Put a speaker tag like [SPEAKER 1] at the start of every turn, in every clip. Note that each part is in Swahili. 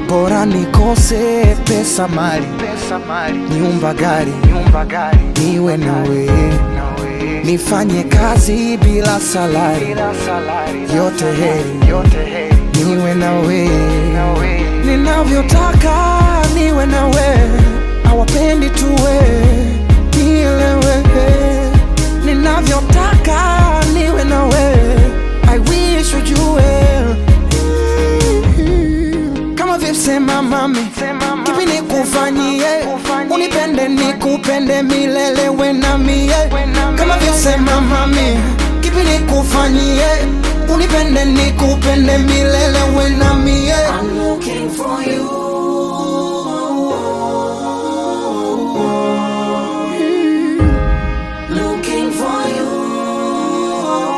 [SPEAKER 1] bora nikose pesa mali, pesa mali, nyumba gari, nyumba gari, niwe nawe, nawe, nifanye kazi bila salari, bila salari, yote heri, yote heri, niwe nawe, nawe, ninavyotaka niwe nawe, hawapendi tuwe nielewe, ninavyotaka niwe nawe, I wish ujue kama vimsema mami, kipi nikufanyie? Unipende nikupende milele we na mie. Kama vimsema mami, kipi nikufanyie? Unipende nikupende milele we na mie.
[SPEAKER 2] I'm looking for you. Looking for you.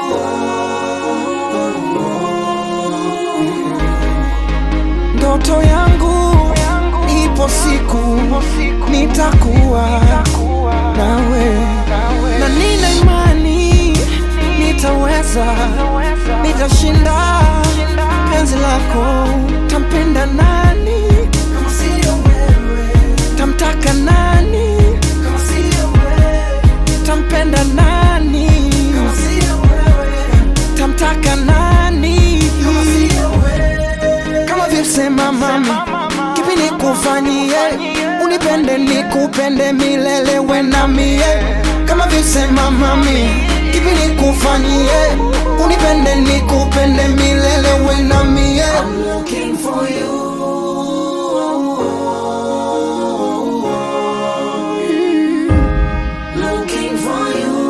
[SPEAKER 1] Ndoto yangu ipo siku nitakuwa nawe, na nina imani nitaweza, nitashinda penzi lako. Tampenda nani
[SPEAKER 2] Kama sio wewe,
[SPEAKER 1] tamtaka nani
[SPEAKER 2] kama sio wewe,
[SPEAKER 1] tampenda nani
[SPEAKER 2] kama sio wewe,
[SPEAKER 1] tamtaka nani
[SPEAKER 2] kama sio wewe.
[SPEAKER 1] kama vimsema mami, kipi nikufanyie? Unipende nikupende milele we na mie. Kama vimsema mami, kipi nikufanyie? Unipende nikupende milele we na mie.
[SPEAKER 2] I'm looking for you. Looking for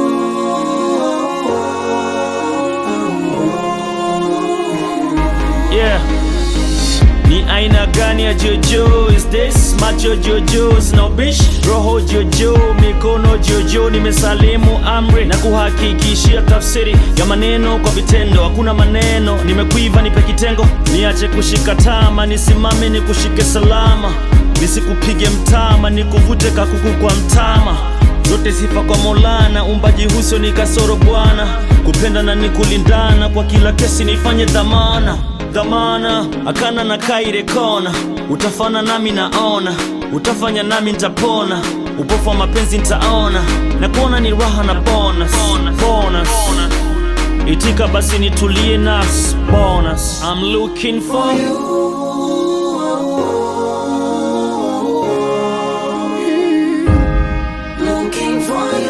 [SPEAKER 3] Yeah. Ni aina gani ya jojo is this? Macho jojo sina ubishi, roho jojo, mikono jojo. Nimesalimu amri na kuhakikishia tafsiri ya maneno kwa vitendo. Hakuna maneno, nimekuiva, nipe kitengo, niache kushika tama, nisimame nikushike salama, nisikupige mtama, nikuvute kakuku kwa mtama zote sifa kwa Maulana, umbaji huso ni kasoro Bwana, kupenda na ni kulindana, kwa kila kesi nifanye dhamana dhamana, akana na kaire kona, utafana nami naona, utafanya nami nitapona, upofu wa mapenzi nitaona, na kuona ni raha na bonus, bonus. Itika basi nitulie nafsi bonus. I'm looking for you.
[SPEAKER 2] Looking for